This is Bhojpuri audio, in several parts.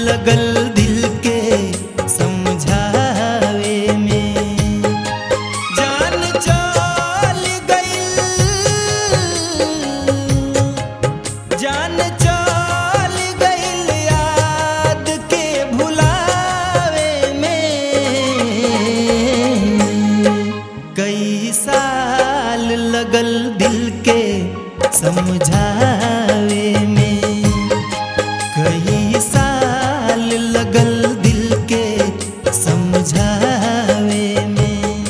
लगल दिल के समझावे में जान चल गइल जान चल गइल याद के भुलावे में कई साल लगल दिल के समझावे में कई साल लगल दिल के समझावे में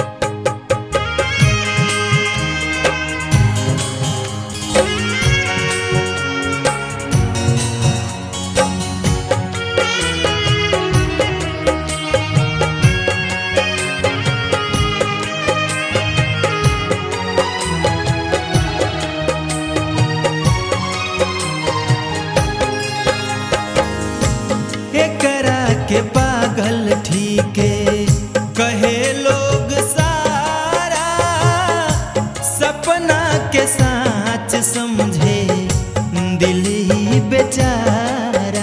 एकरा के पागल ठीके कहे लोग सारा सपना के साच समझे दिल ही बेचारा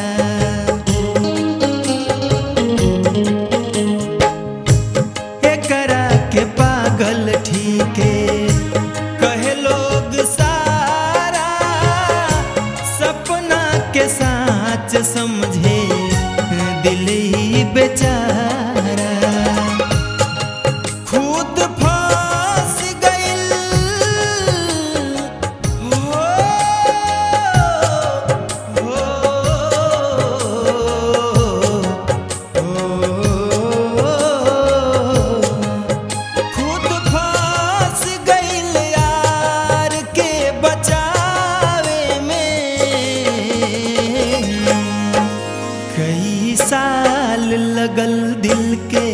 एकरा के पागल ठीके कहे लोग सारा सपना के साच समझे दिल ही बेचारा खुद फांस गइल हो, हो, हो। खुद फांस गइल यार के बचावे में कई साल लगल दिल के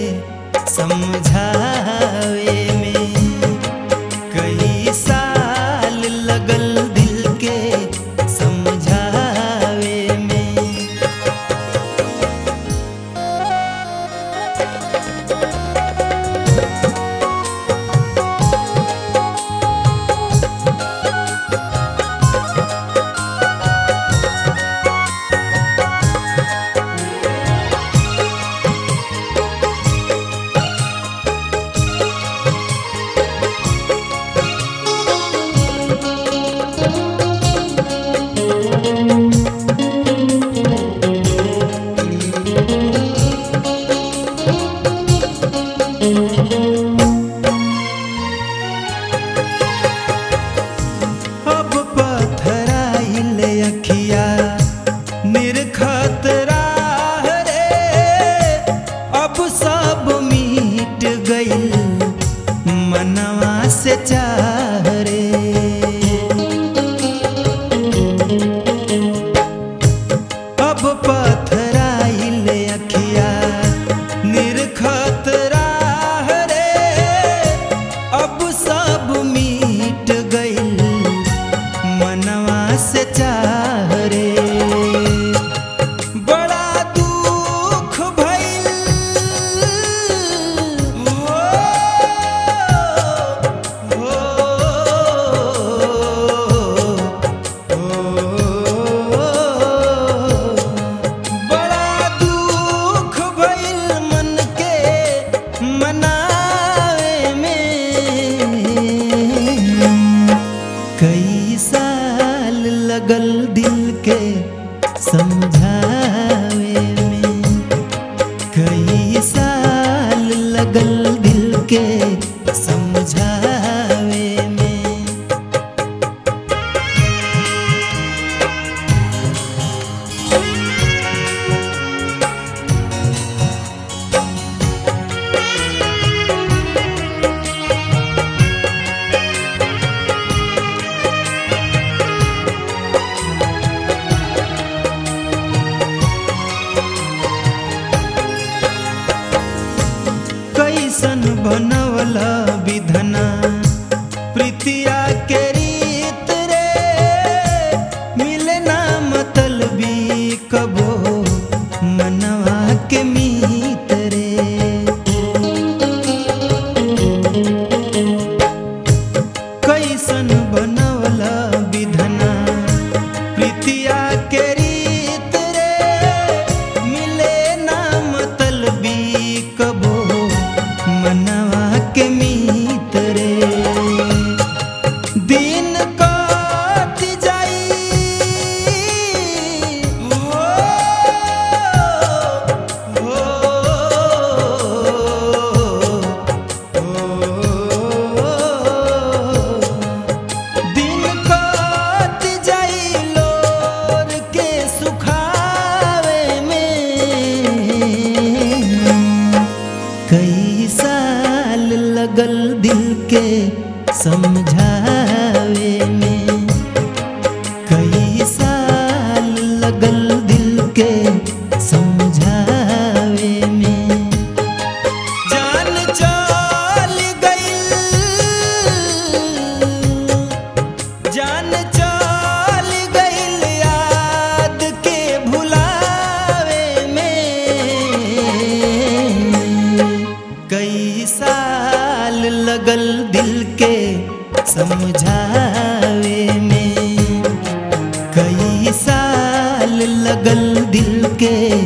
समझावे में कई साल लगल दिल के समझावे में अब पथराइल अखिया निरखत राह रे अब सब मिट गइल मनवा से चाह रे अब पथराइल अखिया निरखत राह रे अब सब मिट गइल मनवा से चाह रे बड़ा दुख भइल हो, हो, हो। बड़ा दुख भइल मन के मनावे में कई साल लगल दिल के समझावे में कई साल लगल दिल के समझावे में कैसन बनवल विधना प्रीतिया के रीत रे मिले ना मतलबी कबो मनवा के मीत रे कैसन बनवल विधना प्रीतिया के रीत रे के समझावे में कई साल लगल दिल के समझावे में जान चल गइल जान चल गइल याद के भुलावे में कई साल लगल दिल के समझावे में कई साल लगल दिल के